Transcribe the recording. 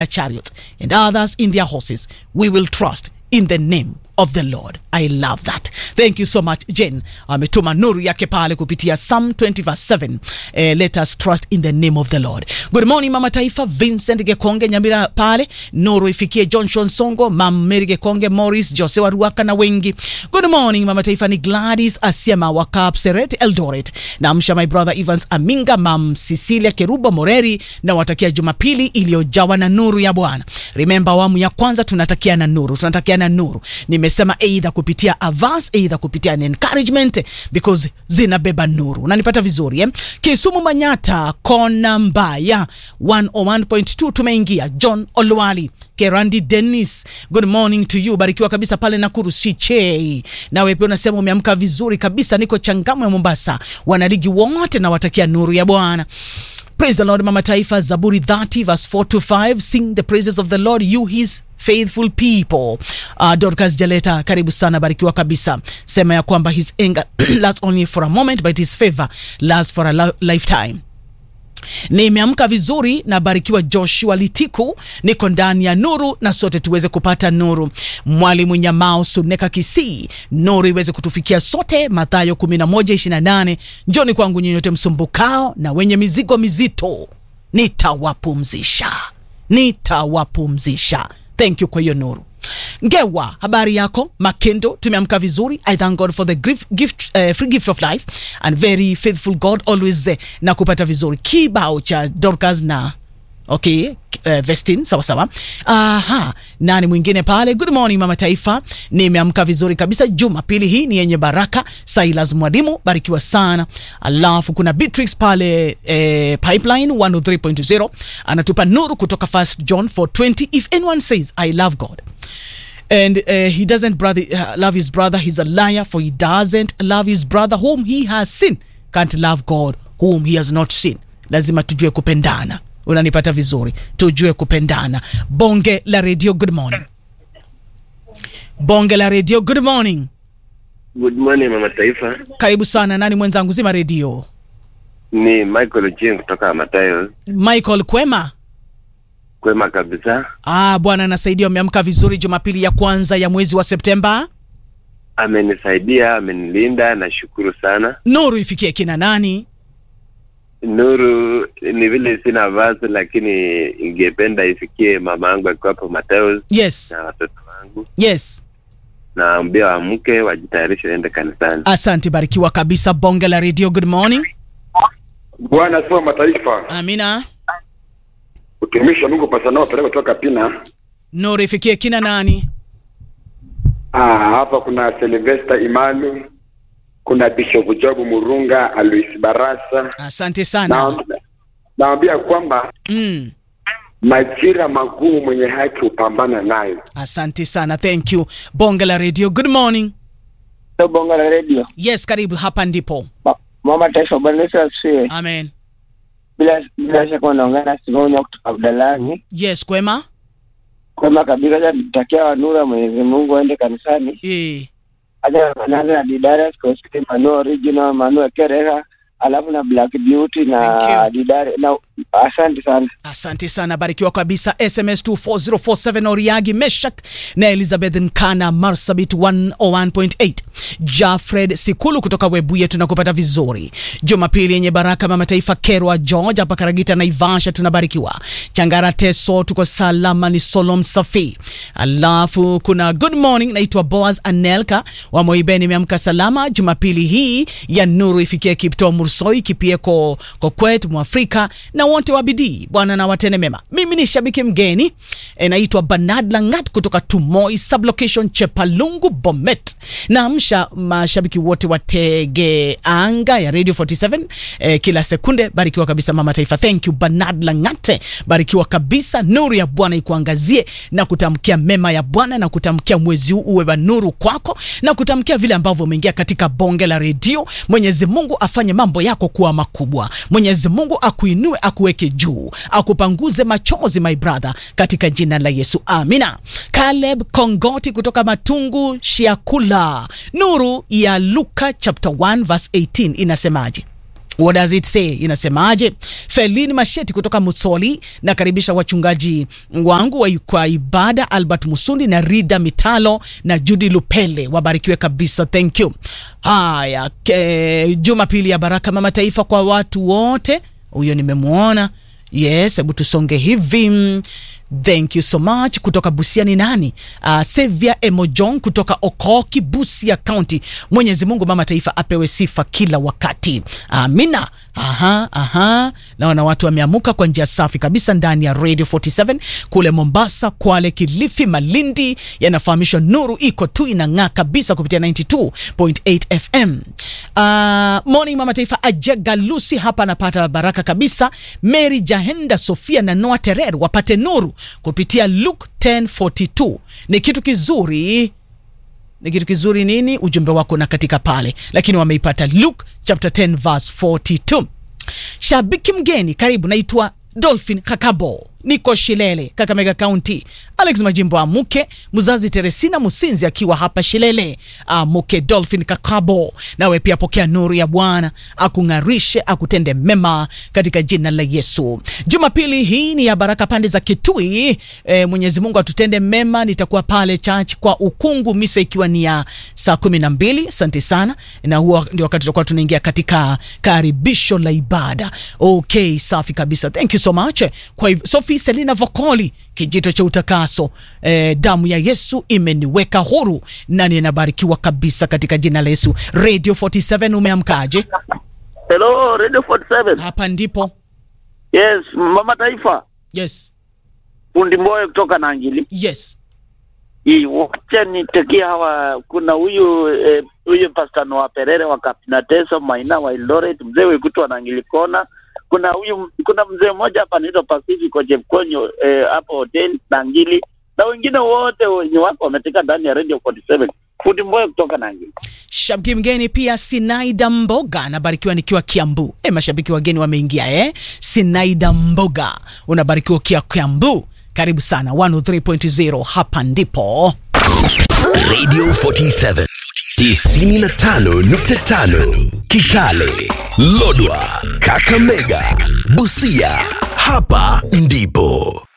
chariots and others in their horses. We will trust in the name of the Lord. I love that. Thank you so much Jen. Ametuma nuru yake pale kupitia Psalm 20 verse 7. Eh, let us trust in the name of the Lord. Good morning Mama Taifa, Vincent Gekonge Nyamira pale. Nuru ifikie Johnson Songo, Mam Mary Gekonge, Morris, Jose Waruaka na wengi. Good morning Mama Taifa ni Gladys Asiema wa Kapseret Eldoret. Namsha my brother Evans Aminga, Mam Cecilia Keruba Moreri na watakia Jumapili iliyojawa na nuru ya Bwana. Remember awamu ya kwanza tunatakia na nuru, tunatakia na nuru. Nimesema either kupitia a verse, either kupitia an encouragement because zinabeba nuru. Unanipata vizuri eh? Kisumu Manyata kona mbaya 101.2 tumeingia. John Olwali Kerandi Dennis, good morning to you. Barikiwa kabisa pale Nakuru Sichei. Nawe pia unasema umeamka vizuri kabisa, niko Changamwe Mombasa. Wanaligi wote nawatakia nuru ya Bwana. Praise the Lord, Mama Taifa, Zaburi 30 verse 4 to 5. Sing the praises of the Lord, you his faithful people. Uh, Dorcas Jaleta, karibu sana, barikiwa kabisa. Sema ya kwamba his anger lasts only for a moment but his favor lasts for a li- lifetime. Nimeamka vizuri na barikiwa Joshua Litiku, niko ndani ya nuru na sote tuweze kupata nuru. Mwalimu Nyamao Suneka Kisii, nuru iweze kutufikia sote. Mathayo 11:28, njoni kwangu nyinyote msumbukao na wenye mizigo mizito, nitawapumzisha, nitawapumzisha. Thank you kwa hiyo nuru. Ngewa, habari yako? Makendo, tumeamka vizuri. I thank God for the gift, gift, uh, free gift of life and very faithful God always uh, na kupata vizuri. Kibao cha Dorcas na okay uh, Vestin sawa sawa. Aha, nani mwingine pale? Good morning mama taifa, nimeamka vizuri kabisa. Jumapili hii ni yenye baraka. Silas Mwalimu, barikiwa sana. Alafu kuna Beatrix pale eh, Pipeline 103.0 anatupa nuru kutoka 1 John 4:20 if anyone says I love God and uh, he doesn't brother, uh, love his brother he's a liar for he doesn't love his brother whom he has seen can't love god whom he has not seen lazima tujue kupendana unanipata vizuri tujue kupendana bonge la radio good morning bonge la radio good morning Good morning mama taifa, karibu sana nani mwenzangu zima redio ni Michael Ochieng kutoka Matayo. michael kwema Kwema kabisa, ah bwana anasaidia umeamka vizuri jumapili ya kwanza ya mwezi wa septemba amenisaidia, amenilinda, nashukuru sana. nuru ifikie kina nani Nuru ni vile sina vazi, lakini ingependa ifikie mama yangu akiwa hapo Matayo yes na watoto wangu, yes naambia waamke wajitayarishe waende kanisani. asante barikiwa kabisa bonge la radio good morning Bwana asifiwe mataifa. amina Utumishi wa Mungu pasanao peleka kutoka Pina. nuru ifikie kina nani Ah, hapa kuna Sylvester Imalu, kuna Bishop Job Murunga, Alois Barasa. asante sana Na naambia kwamba mm. majira magumu mwenye haki hupambana nayo. asante sana thank you bonge la radio good morning bonga la redio yes karibu hapa ndipo Ma- mama taifa bwana yesu asifiwe amen bila bila shaka unaongea na simonya kutoka abdalani yes kwema kwema kabisa acha tutakia wanura mwenyezi mungu aende kanisani e. acha naanza na didarius kosti manu original manu ekereha alafu na black beauty na Thank you. didari na asante sana asante sana barikiwa kabisa sms 24047 oriagi meshak na elizabeth nkana marsabit 101.8 jafred sikulu kutoka webuye tunakupata vizuri jumapili yenye baraka mama taifa kerwa george hapa karagita naivasha tunabarikiwa changara teso tuko salama ni solom safi alafu kuna good morning naitwa boaz anelka wa moibeni imeamka salama jumapili hii ya nuru ifikie kipto mursoi kipieko kokwet mwafrika na wote wa bidii bwana na watene mema mimi ni shabiki mgeni e, naitwa banad langat kutoka tumoi sublocation chepalungu bomet naamsha mashabiki wote wa tege anga ya radio 47 e, kila sekunde barikiwa kabisa mama taifa thank you banad langate barikiwa kabisa nuru ya bwana ikuangazie na kutamkia mema ya bwana na kutamkia mwezi huu uwe wa nuru kwako na kutamkia vile ambavyo umeingia katika bonge la redio mwenyezi mungu afanye mambo yako kuwa makubwa mwenyezi mungu akuinue akuweke juu akupanguze machozi my brother katika jina la yesu amina caleb kongoti kutoka matungu shiakula nuru ya luka chapter 1 verse 18 inasemaje What does it say? Inasemaje? Felini Masheti kutoka Musoli, nakaribisha wachungaji wangu wa kwa ibada Albert Musundi na Rida Mitalo na Judy Lupele, wabarikiwe kabisa, thank you. Haya, ke- Jumapili ya baraka mama taifa kwa watu wote, huyo nimemwona. Yes, hebu tusonge hivi. Mm, Thank you so much. Kutoka Busia ni nani? Uh, Sevia Emojong kutoka Okoki, Busia County. Mwenyezi Mungu mama taifa apewe sifa kila wakati. Amina. Aha, aha. Naona watu wameamuka kwa njia safi kabisa ndani ya Radio 47 kule Mombasa, Kwale, Kilifi, Malindi yanafahamishwa nuru iko tu inang'aa kabisa kupitia 92.8 FM. Uh, morning mama taifa Ajega Lucy hapa anapata baraka kabisa. Mary Jahenda Sofia na Noah Terer wapate nuru kupitia Luke 1042 ni kitu kizuri ni kitu kizuri nini ujumbe wako na katika pale lakini wameipata luke chapter 10 verse 42 shabiki mgeni karibu naitwa dolphin kakabo niko shilele kakamega kaunti alex majimbo amuke mzazi teresina musinzi akiwa hapa shilele amuke dolphin kakabo nawe pia pokea nuru ya bwana akung'arishe akutende mema katika jina la yesu jumapili hii ni ya baraka pande za kitui e, mwenyezi mungu atutende mema nitakuwa pale church kwa ukungu misa ikiwa ni ya saa kumi na mbili asante sana na huo ndio wakati tutakuwa tunaingia katika karibisho la ibada okay safi kabisa thank you so much kwa hivyo sofi selina vocoli kijito cha utakaso eh, damu ya yesu imeniweka huru na ninabarikiwa kabisa katika jina la yesu radio 47 umeamkaje Hello, Radio 47. hapa ndipo Yes, Mama Taifa. yes Fundi Mboyo kutoka Nangili. yes Hii wacha nitekia hawa kuna huyu eh, huyu Pastor Noah Perere wa Kapina Teso Maina wa Eldoret, mzee wetu wa Nangili Kona. Kuna huyu kuna mzee mmoja hapa anaitwa Pacific Chepkonyo eh, hapo hotel Nangili na wengine wote wenye wako wameteka ndani ya Radio 47. Fundi Mboyo kutoka Nangili. shabiki mgeni pia sinaida mboga nabarikiwa nikiwa kiambu e, mashabiki wageni wameingia eh? sinaida mboga unabarikiwa ukiwa kiambu karibu sana 103.0 hapa ndipo Radio 47 95.5 Kitale, Lodwa, Kakamega, Busia. Hapa ndipo